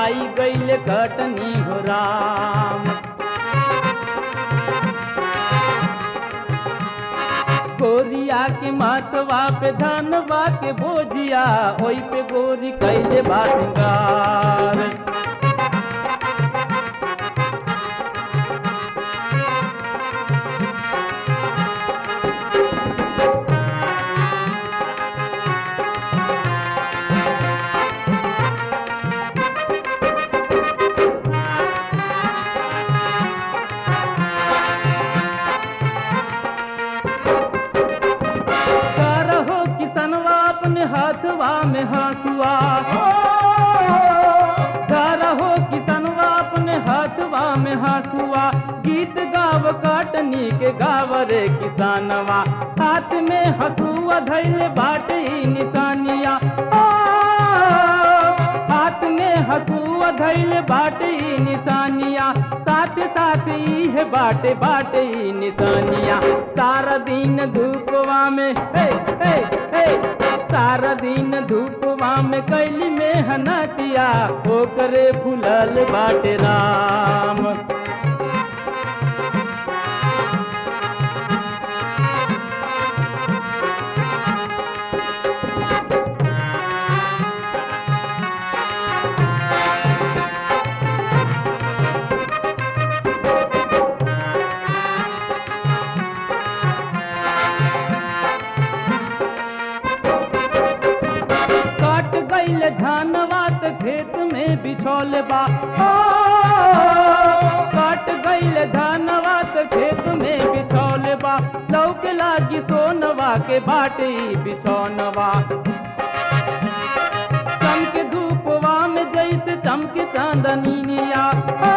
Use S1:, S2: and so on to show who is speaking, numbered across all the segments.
S1: आई गईल कटनी हो राम गोरिया के माथवा पे धनवा के बोझिया ओई पे गोरी कैले बा सिंगार करहो किसनवा अपने हाथवा में हंसुआ करहो किसनवा अपने हाथवा में हंसुआ गीत गाव काटनी के गाव रे किसानवा हाथ में हंसुआ धैले बाटे ई निशानिया आ, हाथ में हंसुआ धैले बाटे ई निशानिया साथ साथ ई है बाटे बाटे ई निशानिया सारा दिन धूपवा में हे हे हे सारा दिन धूपवा में कैली में हनतिया ओकरे फुलल बाटे राम काट गईल धानवा त खेत में बिछौल बा ओ, काट गईल धानवा त खेत में बिछौल बा लौक लागी सोनवा के बाटे ई बिछौनवा चमके धूपवा में जैसे चमके चांदनिया ओ,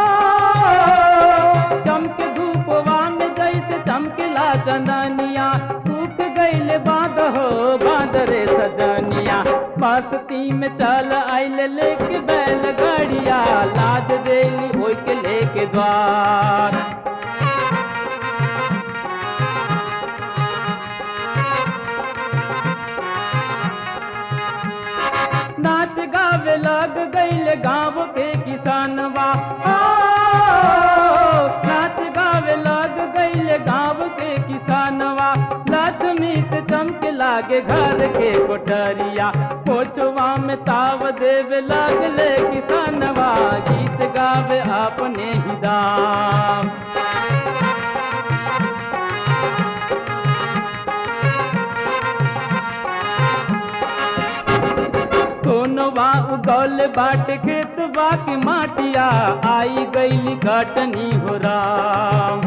S1: चमके धूपवा में जैसे चमकेला चंदनिया सूख गईल बांध हो बांध रे सजनिया मस्ती में चल आइल लेके बैल गाड़िया लाद देली ओई के लेके द्वार नाच गावे लग गईल गाँव के किसानवा आ, नाच गावे लग गईल गाँव के किसानवा लक्ष्मी से चमके लागे घर के कोठरिया कोचवा में ताव देवे लगले किसानवा गीत गावे अपने ही दाम सोनवा उगौल बाट खेत बाकी माटिया आई गईली कटनी हो राम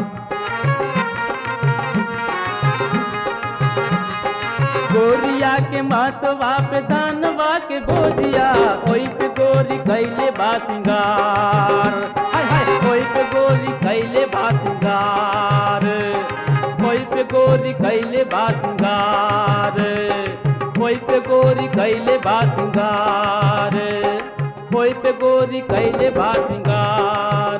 S1: गोरिया के मातवा पे धानवा के बोझिया ओई पे गोरी कैले बा सिंगार हाय हाय ओई पे गोरी कैले बा सिंगार ओई पे गोरी कैले बा सिंगार ओई पे गोरी कैले बा सिंगार ओई पे गोरी कैले बा सिंगार